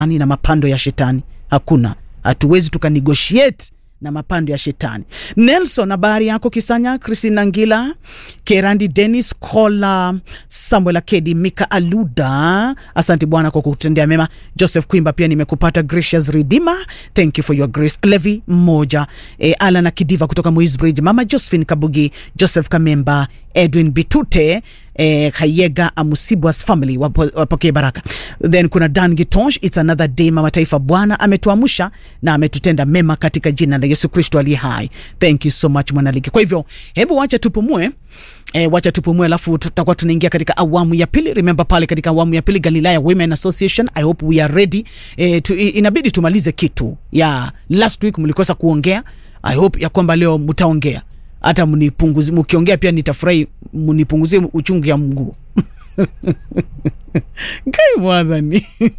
na mapando ya shetani hakuna hatuwezi tukanegotiate na mapando ya shetani nelson habari yako kisanya christina ngila kerandi denis kola samuel akedi mika aluda asante bwana kwa kutendea mema joseph kwimba pia nimekupata gracious redeemer thank you for your grace levi mmoja e, alan akidiva kutoka moisbridge mama josephine kabugi joseph kamemba edwin bitute eh, kayega amusibwas family wapo- wapokee baraka then kuna dan gitonsh its another day mama taifa bwana ametuamsha na ametutenda mema katika jina la yesu kristo aliye hai thank you so much mwanaligi kwa hivyo hebu wacha tupumue E, wacha tupumue alafu tutakuwa tunaingia katika awamu ya pili remember pale katika awamu ya pili galilaya women association i hope we are ready e, tu, i- inabidi tumalize kitu ya last week mlikosa kuongea i hope ya kwamba leo mtaongea hata mnipunguzi mkiongea pia nitafurahi mnipunguzie uchungu ya mguu kai mwadhani